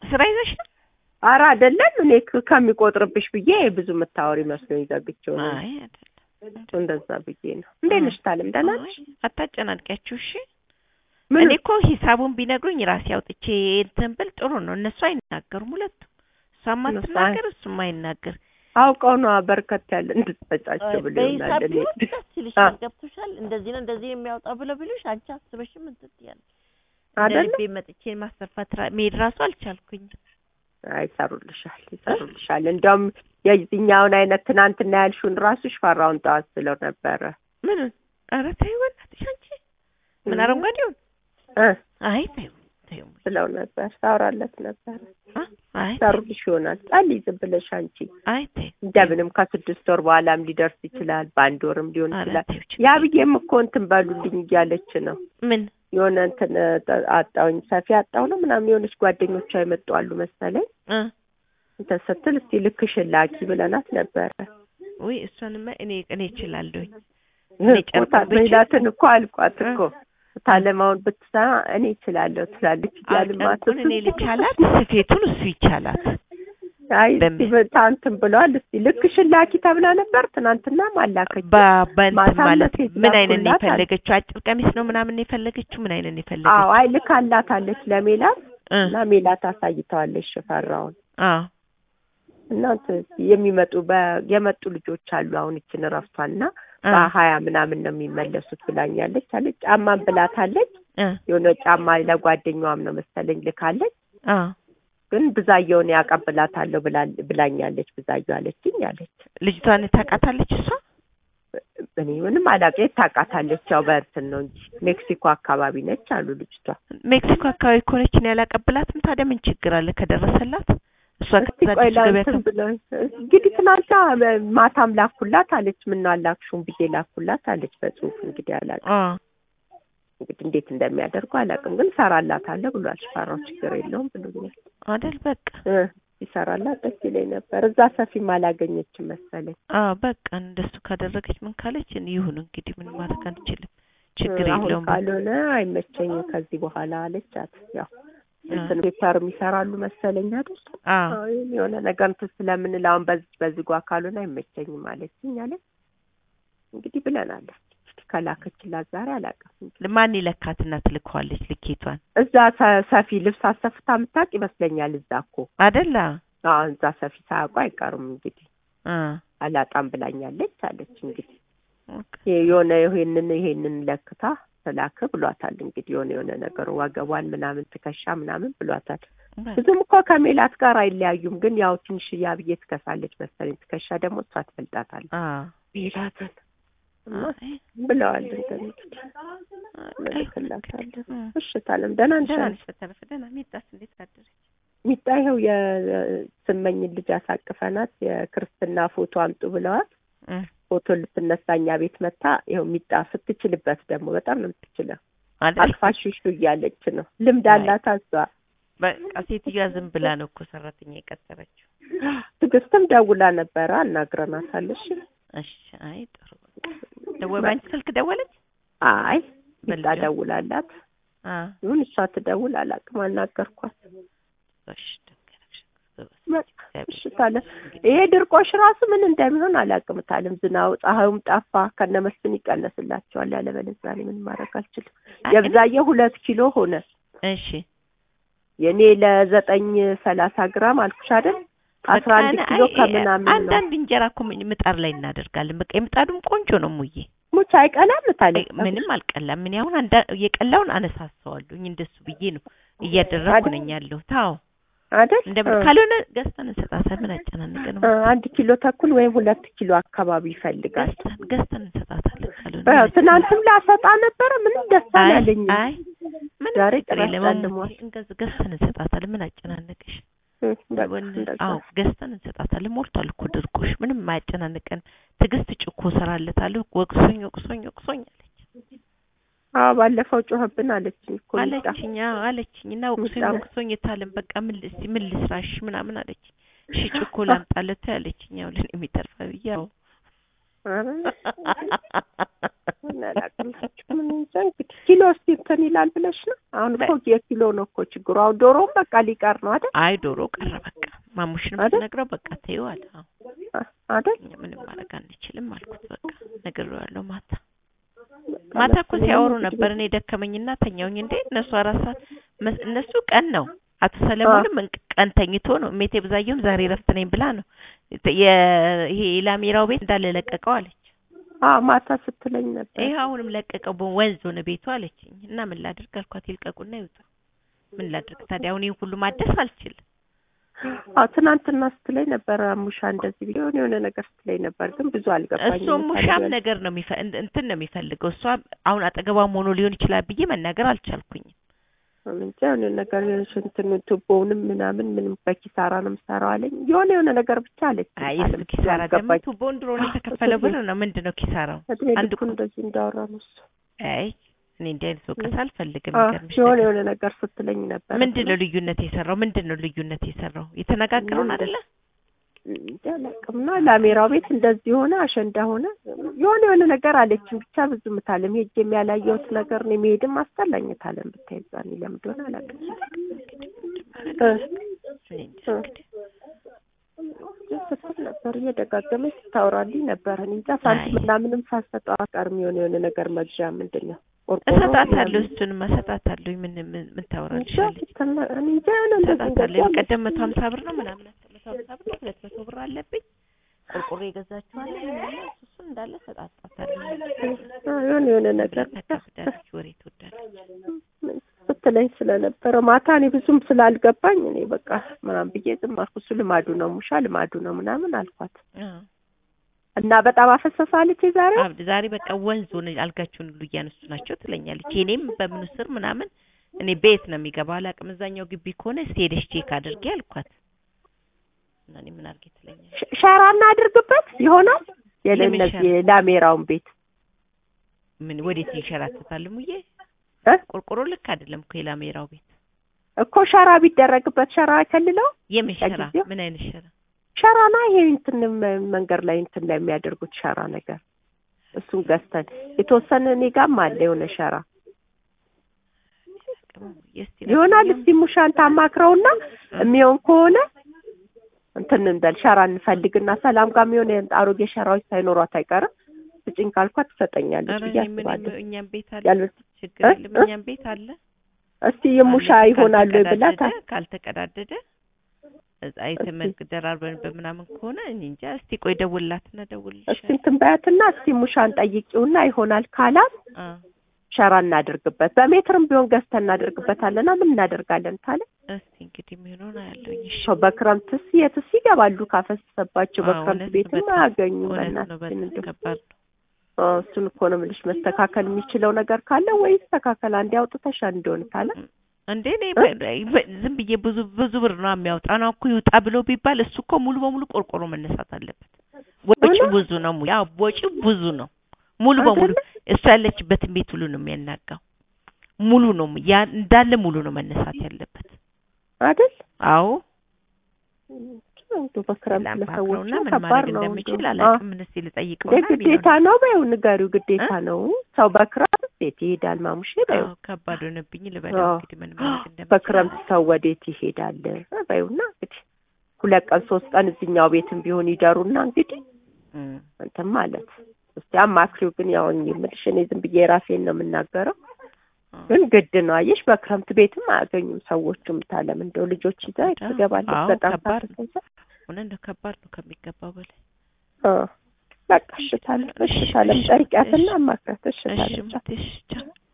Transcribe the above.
ስራ ይዘሽ ነው? ኧረ አይደለም እኔ ከ- ከሚቆጥርብሽ ብዬ ብዙ የምታወሪ መስሎኝ ዘግቼው ነው አይ አይደለም። እንደዛ ብዬ ነው እንዴት ነሽ ታለም ደህና ነሽ አይ፣ አታጨናንቂያችሁ እሺ። ምን እኔ እኮ ሂሳቡን ቢነግሩኝ ራሴ አውጥቼ እንትን ብል ጥሩ ነው። እነሱ አይናገሩም ሁለቱም፣ እሷም እነሱ አትናገር እሱም አይናገር። አውቀው ነው በርከት ያለ እንድትፈጫቸው ብሎ ይሆናል በሂሳብ እኔ ቢሆን ደስ ይልሻል። አ- ገብቶሻል። እንደዚህ ነው እንደዚህ የሚያወጣው ብለው ቢሉሽ አንቺ አስበሽም እንትን ትያለሽ። እንደ አይደለ ልቤ መጥቼ ማሰፋት ራ- መሄድ ራሱ አልቻልኩኝ። አይ ይሰሩልሻል ይሰሩልሻል እንዲያውም የዚህኛውን አይነት ትናንትና ያልሽውን ራሱ ሽፈራውን ጠዋት ስለው ነበረ ምን ኧረ ተይው በእናትሽ አንቺ ምን አረንጓዴውን እ አይ ተይው ተይው ስለው ነበር ታወራለት ነበር አ አይ ይሰሩልሽ ይሆናል ጸልይ ዝም ብለሽ አንቺ አይ ተይው እንደምንም ከስድስት ወር በኋላም ሊደርስ ይችላል በአንድ ወርም ሊሆን ኧረ ይችላል ተይው ችግር ያ ብዬም እኮ እንትን በሉልኝ እያለች ነው ምን የሆነ እንትን እ፣ አጣውኝ ሰፊ አጣው ነው ምናምን የሆነች ጓደኞቿ የመጡ አሉ መሰለኝ እ እንትን ስትል እስቲ ልክሽን ላኪ ብለናት ነበረ ውይ እሷንማ እኔ እኔ እችላለሁኝ ቦታ ሜላትን እኮ አልቋት እኮ ታለማውን ብትሰማ እኔ እችላለሁ ትላለች እያልን ጨርቁን እኔ ልቻላት ስፌቱን እሱ ይቻላት አይ እስቲ በምን? በታንትን ብለዋል እስቲ ልክሽን ላኪ ተብላ ነበር ትናንትና አላከች በእንትን ማታም ማለት ሴት ምን አይነት ነው ላኩላት አለ። የፈለገችው? አጭር ቀሚስ ነው ምናምን ነው የፈለገችው? ምን አይነት ነው አዎ የፈለገችው? አይ ልካላታለች ለሜላት እ እና ሜላት አሳይተዋለች ሽፈራውን አዎ እና እንትን እስቲ የሚመጡ በ- የመጡ ልጆች አሉ አሁን ይችን እረፍቷል እና እ በሀያ ምናምን ነው የሚመለሱት ብላኛለች አለች ጫማን ብላታለች እ የሆነ ጫማ ለጓደኛዋም ነው መሰለኝ ልካለች አዎ ግን ብዛየውን ያቀብላታለሁ ብላ- ብላኛለች ብዛየው አለችኝ አለች ልጅቷን ታውቃታለች እሷ? እኔ ምንም አላውቅም የት ታውቃታለች ያው በእንትን ነው እንጂ ሜክሲኮ አካባቢ ነች አሉ ልጅቷ ሜክሲኮ አካባቢ ከሆነች እኔ ያላቀብላትም። ታዲያ ምን ችግር አለ ከደረሰላት? እሷ እስቲ ከዛ ቆይ አዲስ ገበያ ላንትን ብሎ እንግዲህ ትናንታ ማታም ላኩላት አለች ምነው አላክሹም ብዬ ላኩላት አለች በጽሁፍ እንግዲህ አላውቅም አዎ እንግዲህ እንዴት እንደሚያደርጉ አላውቅም ግን እሰራላታለሁ ብሏል ሽፈራው ችግር የለውም ብሎኛል አይደል በቃ እ ይሰራላት ደስ ይለኝ ነበር እዛ ሰፊም አላገኘችም መሰለኝ አዎ በቃ እንደሱ ካደረገች ምን ካለች ይሁን እንግዲህ ምን ማድረግ አንችልም። ችግር አሁን የለውም። ካልሆነ አይመቸኝም ከዚህ በኋላ አለቻት ያው አ- እንትን ፔፐርም ይሰራሉ መሰለኝ አይደል አዎ አዎ ይሄን የሆነ ነገር እንትን ስለምንል አሁን በዚህ በዚህ ጓ ካልሆነ አይመቸኝም አለችኝ አለች እንግዲህ ብለናለች እንግዲህ ከላከችላት ዛሬ አላውቅም እንግዲህ ማን ይለካትና ትልከዋለች ልኬቷን እዛ ሰ- ሰፊ ልብስ አሰፍታ የምታውቅ ይመስለኛል እዛ እኮ አደላ አዎ እዛ ሰፊ ሳያውቁ አይቀሩም እንግዲህ አ አላጣም ብላኛለች አለች እንግዲህ ኦኬ። ይሄ የሆነ ይሄንን ይሄንን ለክታ ተላከ ብሏታል እንግዲህ የሆነ የሆነ ነገሩ ወገቧን ምናምን ትከሻ ምናምን ብሏታል በቃ ብዙም እኮ ከሜላት ጋር አይለያዩም ግን ያው ትንሽ ያብዬ ትከሳለች መሰለኝ ትከሻ ደግሞ እሷ ትበልጣታለች አ ሜላትን እና አይ፣ ብለዋል እንትን እንግዲህ አይ፣ እልክላታለሁ እ። እሺ ታለም ደህና ነሽ ደህና አንቺ? ነሽ? በተረፈ ደህና ሚጣስ እንዴት አደረች? ሚጣ ይኸው የስመኝን ልጅ አሳቅፈናት የክርስትና ፎቶ አምጡ ብለዋት እ ፎቶ ልትነሳ እኛ ቤት መታ ይኸው ሚጣ ስትችልበት ደግሞ በጣም ነው የምትችለው አይደል አቅፋሽሹ እያለች ነው ልምድ አይ። አላት እሷ በቃ ሴትዮዋ ዝም ብላ ነው እኮ ሰራተኛ የቀጠረችው። ትዕግስትም ደውላ ነበረ አናግረናታል እሺ እሺ አይ ጥሩ ደወ ባንቺ ስልክ ደወለች? አይ ሚጣ በልጇ? ደውላላት አ ይሁን እሷ ትደውል አላውቅም አናገርኳት እሺ ደንገረሽ በቃ እሺ ታለ ይሄ ድርቆሽ ራሱ ምን እንደሚሆን አላውቅም ታለም ዝናቡ ፀሐዩም ጠፋ ከነ መስፍን ይቀነስላቸዋል ያለበለዚያ እኔ ምን ማድረግ አልችልም የብዛየ ሁለት ኪሎ ሆነ እሺ የኔ ለዘጠኝ ሰላሳ ግራም አልኩሽ አይደል አስራ አንድ በቃ ኪሎ አይ፣ ከምናምን ነው አንዳንድ እንጀራ እኮ ምን- ምጣድ ላይ እናደርጋለን። በቃ የምጣዱም ቆንጆ ነው ሙዬ፣ ሙች አይቀላም ታለ አይ፣ ምንም አልቀላም። ምን አሁን አንዳ የቀላውን አነሳሳዋለሁ እንደሱ ብዬ ነው እያደረኩ አይደል? ነኝ ያለሁ። ታው አይደል እንደ እ፣ ካልሆነ ገዝተን እንሰጣታለን። ምን አጨናንቀን እ፣ አንድ ኪሎ ተኩል ወይም ሁለት ኪሎ አካባቢ ይፈልጋል ገዝተን ገዝተን እንሰጣታለን። ካልሆነ እ፣ ምን ትናንትም ላሰጣ ነበረ ምንም ደስ አይ አላለኝም አይ ምንም ዛሬ ችግር ጭራሽ የለም። ጨልሟል። እንገዝ ገዝተን እንሰጣታለን። ምን አጨናነቀሽ? እ፣ በቃ ወን- እንደዛ አዎ ገዝተን እንሰጣታለን። ሞልቷል እኮ ድርቆሽ ምንም የማያጨናንቀን። ትዕግስት ጭኮ እሰራለታለሁ ወቅሶኝ ወቅሶኝ ወቅሶኝ አለች አዎ ባለፈው ጮኸብን አለችኝ እኮ ሚጣ። አለችኝ አዎ አለችኝ እና ወቅሶኝ ሚጣ- ወቅሶኝ የታለም በቃ ምን ል- እስቲ ምን ልስራሽ ምናምን አለች። እሺ ጭኮ ላምጣለት አለችኝ። ያው ለኔ የሚተርፈ ብዬ ያው ኧረ ምን አላቅላችሁ ምን እንጃ እንግዲህ ኪሎ እስኪ እንትን ይላል ብለሽ ነው? አሁን እኮ የኪሎ ነው እኮ ችግሩ። አሁን ዶሮውም በቃ ሊቀር ነው አይደል? አይ ዶሮ ቀረ በቃ ማሙሽንም አይደል? ስነግረው በቃ ተይው አለ። አዎ አ- አይደል? እኛ ምንም ማድረግ አንችልም አልኩት። በቃ ነግሬዋለሁ። ማታ ማታ እኮ ሲያወሩ ነበር። እኔ ደከመኝና ተኛውኝ። እንዴ እነሱ አራት ሰዓት መስ- እነሱ ቀን ነው። አቶ ሰለሞንም እንቅ- ቀን ተኝቶ ነው። እሜቴ ብዛየውም ዛሬ ረፍት ነኝ ብላ ነው የ- ይሄ የላሜራው ቤት እንዳለ ለቀቀው አለች። አዎ ማታ ስትለኝ ነበር። ይሄ አሁንም ለቀቀው በወንዝ ሆነ ቤቱ አለችኝ። እና ምን ላድርግ አልኳት። ይልቀቁና ይውጡ። ምን ላድርግ ታዲያ አሁን ይሄን ሁሉ ማደስ አልችልም። አዎ ትናንትና ስትለኝ ነበር አሙሻ እንደዚህ ብዬ የሆነ የሆነ ነገር ስትለኝ ነበር፣ ግን ብዙ አልገባኝም። እሱ ሙሻም ነገር ነው የሚፈ- እን- እንትን ነው የሚፈልገው። እሷ አሁን አጠገቧም ሆኖ ሊሆን ይችላል ብዬ መናገር አልቻልኩኝም። እንጃ የሆነ ነገር የሆነች እንትን ቱቦውንም ምናምን ምንም በኪሳራ ነው የምሰራው አለኝ። የሆነ የሆነ ነገር ብቻ አለች። አይ እሱ ኪሳራ ደግሞ ቱቦን ድሮ ነው የተከፈለ ብር ነው። ምንድን ነው ኪሳራው? እድሜ አንድ ልኩን እንደዚህ እንዳወራ ነው እሱ። አይ እኔ እንዲህ አይነት ወቀሳ አልፈልግም። አዎ፣ የሚገርምሽ የሆነ ነገር የሆነ ነገር ስትለኝ ነበር። ምንድን ነው ልዩነት የሰራው? ምንድን ነው ልዩነት የሰራው? የተነጋገረውን አይደለ? እንጃ አላውቅም። እና ላሜራው ቤት እንደዚህ ሆነ፣ አሸንዳ ሆነ፣ የሆነ የሆነ ነገር አለችኝ። ብቻ ብዙ ምታለም ሄጅ የሚያላየሁት ነገር ነው። የሚሄድም አስጠላኝ ታለም ብታይ ዛኔ ለምን እንደሆነ አላውቅም። እ እኔ እንጃ እንግዲህ ስትል ነበር እየደጋገመች ስታወራልኝ ነበር። እኔ እንጃ ሳንቲም አይ። ምናምንም ሳሰጠው አቀርም የሆነ የሆነ ነገር መግዣ ምንድን ነው ቆርቆሮ እሰጣታለሁ። ምናምን። እሱንም እሰጣታለሁ። ምን ምን ምን እንጃ ታወራልሻለች? ስትል ነ- እኔ እንጃ የሆነ እንደዚህ እሰጣታለሁ። እንደዚህ የቀደም መቶ ሀምሳ ብር ነው ምናምን መቶ ሀምሳ ብር ነው ሁለት መቶ ብር አለብኝ ቆርቆሮ የገዛችኋለ ምናምን እሱ እሱን እንዳለ እሰጣጣታለሁ። አዎ፣ የሆነ የሆነ ነገር ተካብዳለች፣ ወሬ ትወዳለች። ስትለኝ ስለነበረ ማታ እኔ ብዙም ስላልገባኝ እኔ በቃ ምናምን ብዬ ዝም አልኩ። እሱ ልማዱ ነው ሙሻ ልማዱ ነው ምናምን አልኳት አዎ እና በጣም አፈሰሳለች የዛሬ አብድ ዛሬ በቃ ወንዝ ሆነ አልጋቸውን ሁሉ እያነሱ ናቸው ትለኛለች። የኔም በምኑ ስር ምናምን እኔ ቤት ነው የሚገባው አላውቅም። እዛኛው ግቢ ከሆነ እስኪ ሄደሽ ቼክ አድርጌ አልኳት እና እኔ ምን አድርጌ ትለኛለች። ሸ- ሸራ እናድርግበት ይሆናል የምን የእነዚህ ሸራ? የላሜራውን ቤት ምን ወዴት ይንሸራተታል ሙዬ? እ? ቆርቆሮ ልክ አይደለም እኮ የላሜራው ቤት። እኮ ሸራ ቢደረግበት ሸራ ከልለው የምን ሸራ? ለጊዜው? ምን አይነት ሸራ? ሸራና ይሄ እንትን መ- መንገድ ላይ እንትን ላይ የሚያደርጉት ሸራ ነገር እሱን ገዝተን የተወሰነ እኔ ጋርም አለ የሆነ ሸራ እስቲ ይሆናል። ለማንኛውም እስቲ ሙሻን ታማክረውና የሚሆን ከሆነ እንትን እንበል ሸራ እንፈልግና ሰላም ጋር የሚሆን አሮጌ ሸራዎች ሳይኖሯት አይቀርም ስጭኝ ካልኳት ትሰጠኛለች ኧረ ብዬ እኔ ምን አስባለሁ። እኛም ቤት አለ ያልበ- ችግር እ? የለም። እ? እኛም ቤት አለ እስቲ የሙሻ አለ። ይሆናሉ ብላ ታ- ካልተቀዳደደ ካልተቀዳደደ አይተን ደራርበን በምናምን ከሆነ እኔ እንጃ። እስቲ ቆይ ደውልላትና እስቲ ደውልልሻለሁ። እንትን በያትና እስቲ ሙሻን ጠይቂውና ይሆናል ካላት አ ሸራ እናድርግበት። በሜትርም ቢሆን ገዝተን እናደርግበታለና ምን እናደርጋለን ካለ እስቲ እንግዲህ የሚሆነውን አያለሁኝ። እሺ ሰው በክረምትስ የትስ ይገባሉ ካፈሰሰባቸው አዎ፣ በክረምት እውነት ቤትም በጣም አያገኙም። እውነት ነው። በእናትሽን በጣም እንደው ከባድ ነው። አዎ፣ እሱን እኮ ነው የምልሽ። መስተካከል የሚችለው ነገር ካለ ወይ ይስተካከል። አንዴ አውጥተሽ እንደሆነ ካለ እንዴ እኔ በ- በ- ዝም ብዬ ብዙ ብዙ ብር ነው የሚያወጣ ነው እኮ ይውጣ ብሎ ቢባል እሱ እኮ ሙሉ በሙሉ ቆርቆሮ መነሳት አለበት። ወጪው እውነት? ብዙ ነው። ያው ወጪው ብዙ ነው። ሙሉ በሙሉ አይደለ? እሱ ያለችበትን ቤት ሁሉ ነው የሚያናጋው። ሙሉ ነው ያ እንዳለ ሙሉ ነው መነሳት ያለበት። አይደል? አዎ እንደው በክረምት ለሰዎች ላማክረውና ምን ከባድ ማድረግ ነው። እንደምችል እንደው አላውቅም። ምን እስኪ እንደ ልጠይቀውና ግዴታ ነው በይው፣ ንገሪው። ግዴታ ነው ሰው በክረምት ቤት ይሄዳል። ማሙሼ በይው። አዎ ከባድ ሆነብኝ ልበለው አዎ። እንግዲህ ምን ማድረግ እንደምችል በክረምት ሰው ወዴት ይሄዳል በይውና እንግዲህ ሁለት ቀን ሶስት ቀን እዚህኛው ቤትም ቢሆን ይደሩና እንግዲህ እም፣ እንትን ማለት እስቲ አማክሪው። ግን ያው እኔ የምልሽ እኔ ዝም ብዬ ራሴን ነው የምናገረው። አዎ። ግን ግድ ነው አየሽ፣ በክረምት ቤትም አያገኙም ሰዎቹም። ታለም እንደው ልጆች ይዛ ከባድ ነው። ትገባለች። አዎ፣ በጣም ከባድ ነው። ታፈሰሰ። እውነት ነው ከባድ ነው ከሚገባው በላይ በቃ እሺ ታለም፣ እሺ ታለም፣ ጠይቂያትና አማክራት። እሺ እሺ ታለም፣ ሙቴ፣ እሺ ቻው